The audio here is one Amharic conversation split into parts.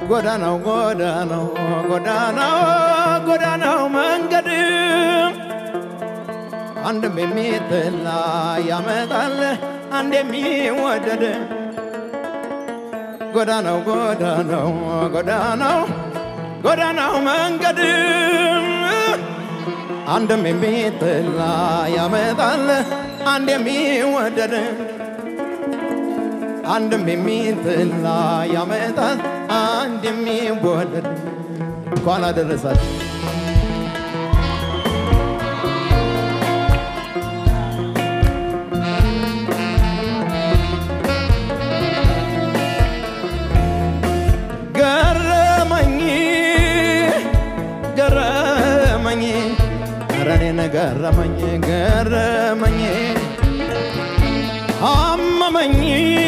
ጎዳናው ጎዳናው ጎዳናው ጎዳናው መንገድ አንድም የሚጠላ ያመጣል አንድ የሚወደድ ጎዳናው ጎዳናው ጎዳናው ጎዳናው መንገድ አንድም የሚጠላ ያመጣል አንድ የሚወደድ አንድም የሚጠላ ያመጣል አንድ የሚወደድ እንኳን አደረሳችሁ። ገረመኝ ገረመኝ ኧረ እኔን ገረመኝ ገረመኝ አመመኝ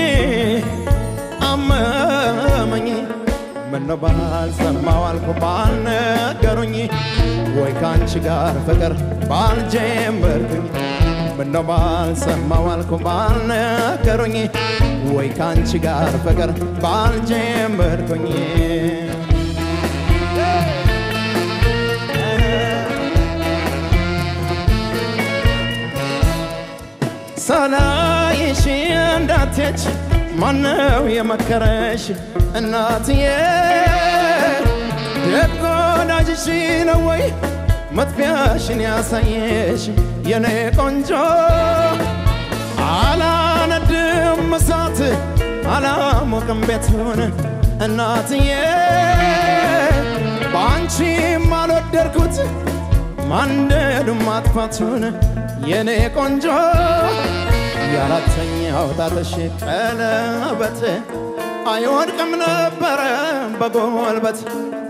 አመመኝ ምነው ባልሰማው አልኩ ባልነገሩኝ ወይ ካንቺ ጋር ፍቅር ባልጀመርኩኝ ምነው ባልሰማው አልኩ ባልነገሩኝ ወይ ካንቺ ጋር ፍቅር ባልጀመርኩኝ ሳላይሽ እንዳትሄጂ ማነው የመከረሽ እናትዬ? ደግ ወዳጅሽ ነው ወይ መጥፊያሽን ያሳየሽ የኔ ቆንጆ? አላነድም እሳት አላሞቅም ቤቱን እናትዬ፣ በአንቺም አልወደድኩት ማንደዱም ማጥፋቱን የኔ ቆንጆ የአራተኛው ጣትሽ ቀለበት አይወድቅም ነበረ በጎልበት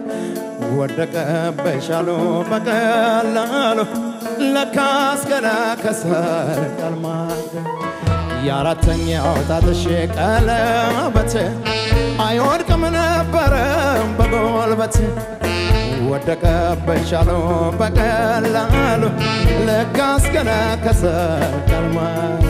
ወደቀብሻሉ በቀላሉ ለካስ ገና ከሰር ቀልማል የአራተኛው ጣትሽ ቀለበት አይወድቅም ነበረ በጎልበት ወደቀብሻሉ በቀላሉ ለካስ ገና ከሰር ቀልማል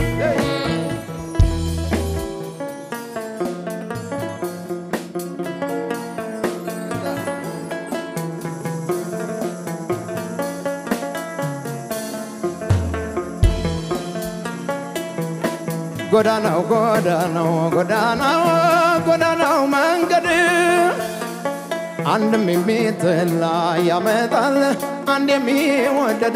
ጎዳናው ጎዳናው ጎዳናው ጎዳናው መንገድ አንድም የሚጠላ ያመጣል አንድ የሚወደድ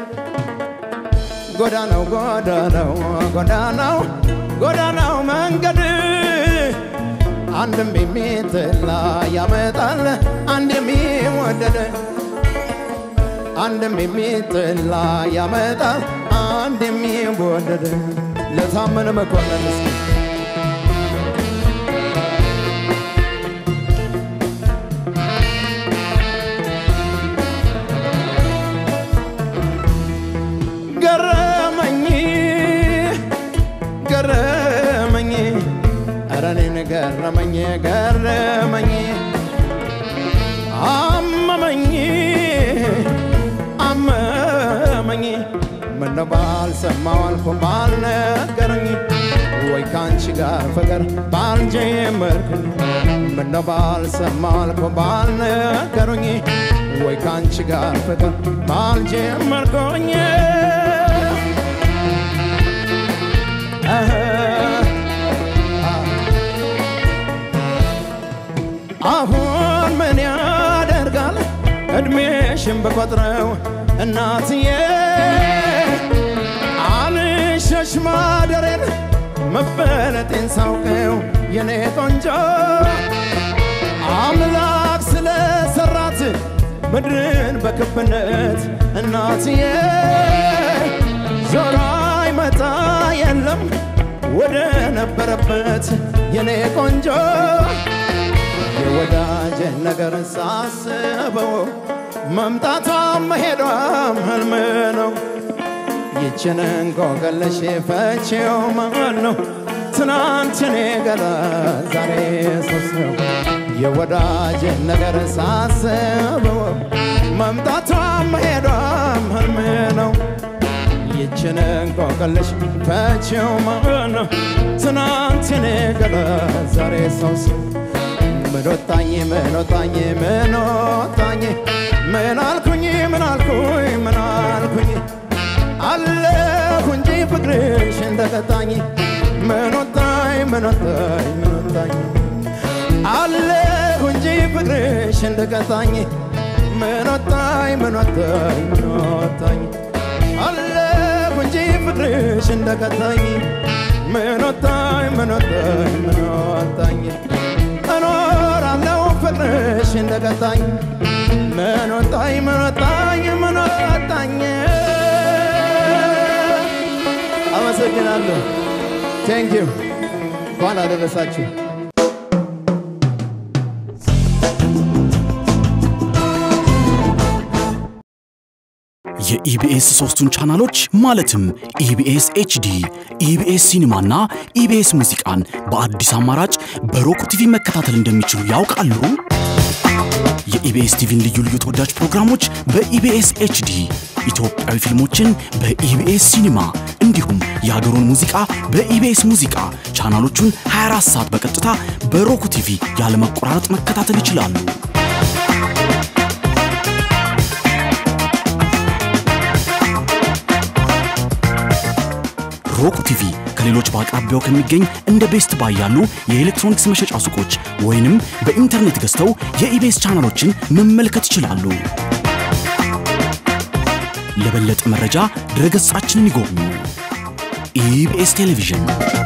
ጎዳናው ጎዳናው ጎዳናው ጎዳናው መንገድ አንድም የሚጠላ ያመጣል አንድ የሚወደድ አንድም የሚጠላ ያመጣል አንድ የሚወደድ ለታመነ መኮንን እስኪ ገረመኝ ገረመኝ ኧረ እኔን ገረመኝ ገረመኝ አመመኝ አመመኝ ምነው ባልሰማው አልኩ ባልነገረኝ ወይ ካንቺ ጋር ፍቅር ባልጀመርኩኝ ምነው ባልሰማው አልኩ ባልነገሩኝ ወይ ካንቺ ጋር ፍቅር ባልጀመርኩኝ አሁን ምን ያደርጋል እድሜሽን በቆጥረው እናትዬ አልሸሽ ማደሬን መበለጤን ሳውቀው የኔ ቆንጆ አምላክ ስለሰራት ምድርን በክብነት እናትዬ ዞራ ይመጣ የለም ወደ ነበረበት የኔ ቆንጆ የወዳጅን ነገር ሳስበው መምጣቷም መሄዷም ህልም ነው። ይችን እንቆቅልሽ ፈቺው ማን ነው? ትናንት እኔ ገና ዛሬ ሶስት ነው። የወዳጅን ነገር ሳስበው መምጣቷም መሄዷም ህልም ነው። ይችን እንቆቅልሽ ፈቺው ማን ነው? ትናንት እኔ ገና ዛሬ ሶስት ምን ወጣኝ ምን ወጣኝ ምን ወጣኝ ምን አልኩኝ ምን አልኩኝ ምን አልኩኝ አለሁ እንጂ ፍቅርሽ እንደቀጣኝ ምን ወጣኝ ምን ወጣኝ ምን ወጣኝ አለሁ እንጂ ፍቅርሽ እንደቀጣኝ ምን ወጣኝ ምን ወጣኝ ምን ወጣኝ አለሁ እንጂ ፍቅርሽ እንደቀጣኝ ምን ወጣኝ ምን ወጣኝ ምን ወጣኝ እኖራለሁ ፍቅርሽ እንደቀጣኝ ምን ወጣኝ ምን ወጣኝ ምን ወጣኝ አመሰግናለሁ ቴንኪው እንኳን አደረሳችሁ የኢቢኤስ ሶስቱን ቻናሎች ማለትም ኢቢኤስ ኤችዲ፣ ኢቢኤስ ሲኒማና ኢቢኤስ ሙዚቃን በአዲስ አማራጭ በሮክ ቲቪ መከታተል እንደሚችሉ ያውቃሉ? የኢቢኤስ ቲቪን ልዩ ልዩ ተወዳጅ ፕሮግራሞች በኢቢኤስ ኤችዲ፣ ኢትዮጵያዊ ፊልሞችን በኢቢኤስ ሲኒማ እንዲሁም የሀገሩን ሙዚቃ በኢቢኤስ ሙዚቃ ቻናሎቹን 24 ሰዓት በቀጥታ በሮክ ቲቪ ያለመቆራረጥ መከታተል ይችላሉ። ሮክ ቲቪ ከሌሎች በአቅራቢያው ከሚገኝ እንደ ቤስት ባይ ያሉ የኤሌክትሮኒክስ መሸጫ ሱቆች ወይንም በኢንተርኔት ገዝተው የኢቤስ ቻናሎችን መመልከት ይችላሉ። ለበለጠ መረጃ ድረገጻችንን ይጎብኙ። ኢቢኤስ ቴሌቪዥን